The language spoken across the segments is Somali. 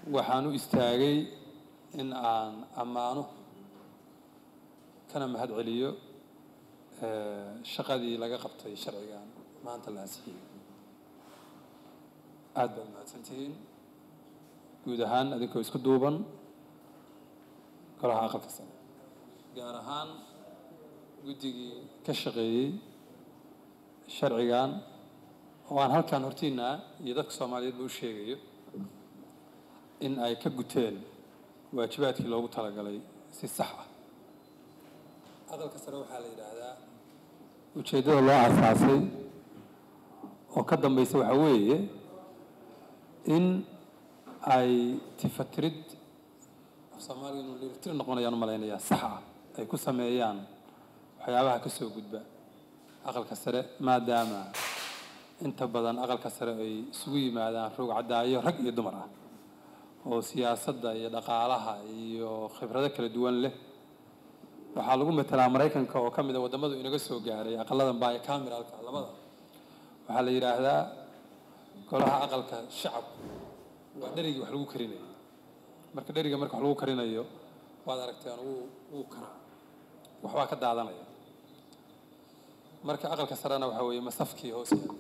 waxaan u istaagay in aan ammaano kana mahad celiyo shaqadii laga qabtay sharcigan maanta la ansixiyey aada baad mahadsantihiin guud ahaan adinkoo isku duuban golaha aqalka sare gaar ahaan guddigii ka shaqeeyey sharcigan oo aan halkan hortiinaa iyo dadka soomaaliyeedba u sheegayo in ay ka guteen waajibaadkii loogu talagalay si sax ah aqalka sare waxaa la yidhaahdaa ujeeddada loo asaasay oo ka dambaysa waxaa weeye in ay tifatirid af soomaaliga inuu liirtir noqonayaan u malaynayaa sax ah ay ku sameeyaan waxyaabaha ka soo gudba aqalka sare maadaama inta badan aqalka sare ay isugu yimaadaan roog caddaayo rag iyo dumar ah oo siyaasadda iyo dhaqaalaha iyo khibrado kala duwan leh waxaa lagu matelaa maraykanka oo ka mid a waddamadu inaga soo gaaray aqaladan baayo cameralka labada waxaa la yidhaahdaa golaha aqalka shacabku waa dherigii wax lagu karinayo marka dheriga marka wax lagu karinayo waad aragteen wuu wuu karaa waxbaa ka daadanaya marka aqalka sarena waxaa weeye masafkii hoos yaala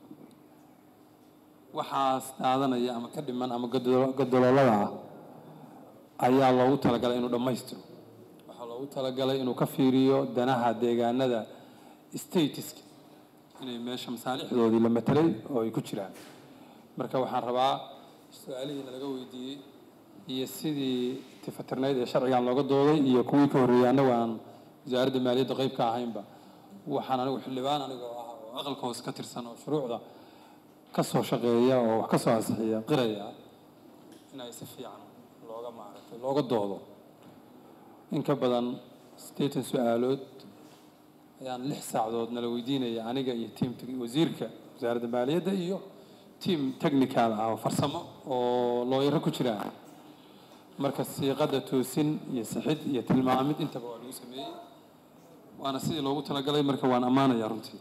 waxaas daadanaya ama ka dhiman ama gadoloolada ah ayaa loogu talagalay inuu dhammaystiro waxaa loogu talagalay inuu ka fiiriyo danaha deegaanada statiska inay meesha masaalixdoodii la matelay oo ay ku jiraan marka waxaan rabaa su-aalihiina laga weydiiyey iyo sidii tifatirnayd ee sharcigan looga dooday iyo kuwii ka horreeyey annagu aan wasaaradda maaliyadda qayb ka ahaynba waxaan anigu xildhibaan anigoo ah oo aqalka hoose ka tirsan oo shuruucda ka soo shaqeeya oo wax ka soo ansixiya qiraya in ay si fiican looga maaragtay looga doodo in ka badan siddeetan su-aalood ayaan lix saacadood nala weydiinaya aniga iyo tiim wasiirka wasaaradda maaliyadda iyo tiim technical ah oo farsamo oo looyaro ku jiraan marka siiqadda toosin iyo sixid iyo tilmaamid intaba waa lagu sameeyey waana sidii loogu talagalay marka waan ammaanaya runtii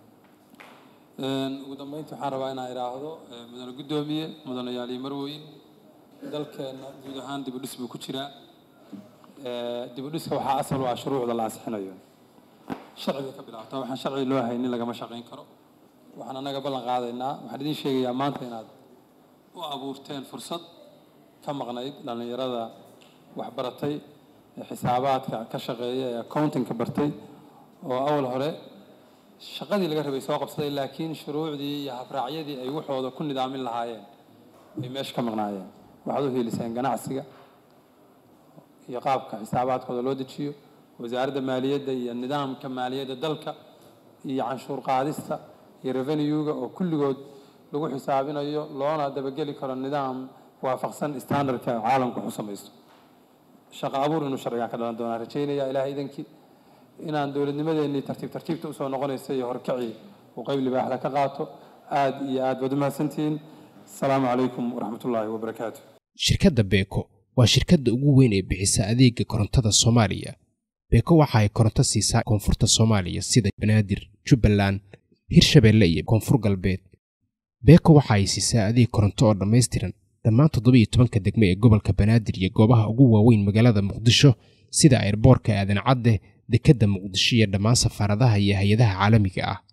ugu dambeynta waxaan rabaa inaan idhaahdo mudane guddoomiye mudanayaal iyo marweyn dalkeenna guud ahaan dib u dhis buu ku jiraa dib u dhiska waxaa asal u ah shuruucda la ansixinayo sharciga ka bilaabtaa waxaan sharci loo haynin lagama shaqayn karo waxaan annaga ballan qaadaynaa waxaan idiin sheegayaa maanta inaad u abuurteen fursad ka maqnayd dhallinyarada waxbaratay ee xisaabaadka ka shaqeeya ee accountingka bartay oo awal hore shaqadii laga rabay soo qabsaday laakiin shuruucdii iyo habraacyadii ay waxooda ku nidaamin lahaayeen ay meesha ka maqnaayeen waxaad u hiiliseen ganacsiga iyo qaabka xisaabaadkooda loo dejiyo wasaaradda maaliyadda iyo nidaamka maaliyadda dalka iyo canshuur qaadista iyo revenuega oo kulligood lagu xisaabinayo loona dabageli karo nidaam waafaqsan standardka caalamku waxu samaysto shaqo abuur inuu sharcigan ka dhalan doonaa rajaynaya ilaah idankii inaan dowladnimadeennii tartiib tartiibta usoo noqonaysa iyo horkacii uu qayb libaaxda ka qaato aada iyo aad baad umahadsantihiin asalaamu calaykum waraxmatullaahi wabarakaatu shirkadda beeko waa shirkadda ugu weyn ee bixisa adeega korontada soomaaliya beeko waxa ay koronto siisaa koonfurta soomaaliya sida banaadir jubbaland hirshabeelle iyo koonfur galbeed beeko waxa ay siisaa adeeg koronto oo dhammaystiran dhammaan toddobiiyo tobanka degme ee gobolka banaadir iyo goobaha ugu waaweyn magaalada muqdisho sida airboorka aadan cadde dekedda muqdisho iyo dhammaan safaaradaha iyo hay-adaha caalamiga ah